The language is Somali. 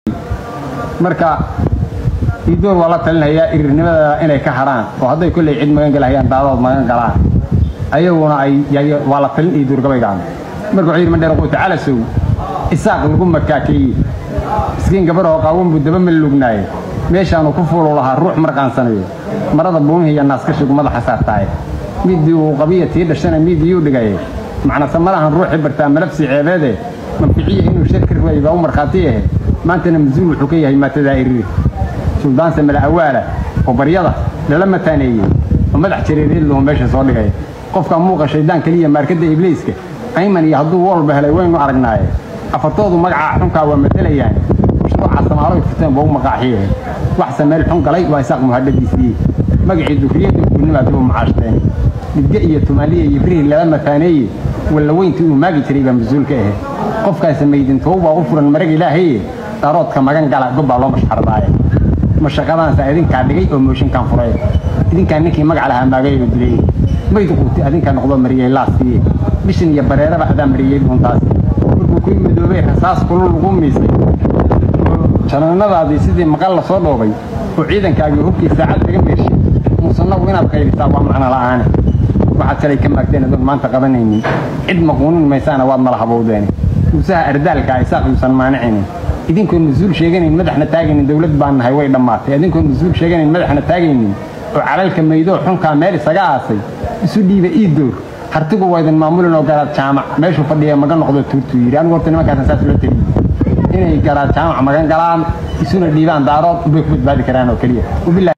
marka iidoor waa la talinhayaa irirnimada inay ka hadhaan oo hadday kolley cid magan galahayaan daadood magan galaan ayaguna ay waa la talin iidoor gabaygaan marka wuxuu yidhi mandheer quuta calasow isaaq lagu makaakeeye miskiin gabaroo qaawan buu daba mallugnaaye meeshaanu ku fuulu lahaa ruux marqaansanayo marada buumihii iyo naaskashigu madaxa saartaaye midii uu qabiya tii dhashana miidiyuu dhigaye macnase malahan ruuxii bartaa malabsi ceebeede manficiya inuu shar ka ruwayay baa u markhaati ahe maantana masuul wuxuu ka yahay maatadaa iriri suldaanse mala awaala oo baryada lala mataaneeyey oo madax jareereedluhu meesha soo dhigay qofka muuqa shaydaan keliya maarkadda ibliiska ayman iyo hadduu walba helay waynu aragnaaye afartoodu magacaa xunkaa waa matelayaan mashruuca samaaloy furteen baa u maqaaxiye waxse meel xun galay waa isaaq muhadhadiisii magacii dufriyadda gurnimaa dib u macaashteen midge iyo tumaaliya iyo birihii lala mataaneeye walla weyntii uu maagi jiray baa mas-uulka ahe qofkaasi maydintowbaa u furan marag ilaahaye daaroodka magan gala gobbaa loo mashxardaaye mashaqadaansa idinkaa dhigay oo mooshinkaan furay idinkaa ninkii magac lahaa maagayba dilay mayd quuti adinkaa noqdo mariyey laaskiiye bishan iyo bareeraba adaa mariyey dhuuntaas markuu ku midoobay rasaas kulul lagu miisay janaanadaadii sidii maqal la soo dhoobay oo ciidankaagii hubkii saacad laga meeshay muusanagu inaad qaylisaa waa macno la'aane waxaad shalay ka maagteen adoon maanta qabanaynin cid maquunin maysaana waad mala habowdeene muusaha ardaalkaa isaaq yuusan maanicinin idinkoon mas-uul sheeganayn madaxna taagaynin dowlad baan nahay way dhammaatay idinkoon mas-uul sheeganayn madaxna taagaynin oo calalka maydoo xunkaa meel isaga aasay isu dhiiba ii door hartigu waa idin maamulin oo garaad jaamac meeshuu fadhiya maga noqdo tuurtuu yidhi anigu horta nimankaasan saas loo teliye inay garaad jaamac magan galaan isuna dhiibaan daarood ubay ku badbaadi karaan oo keliya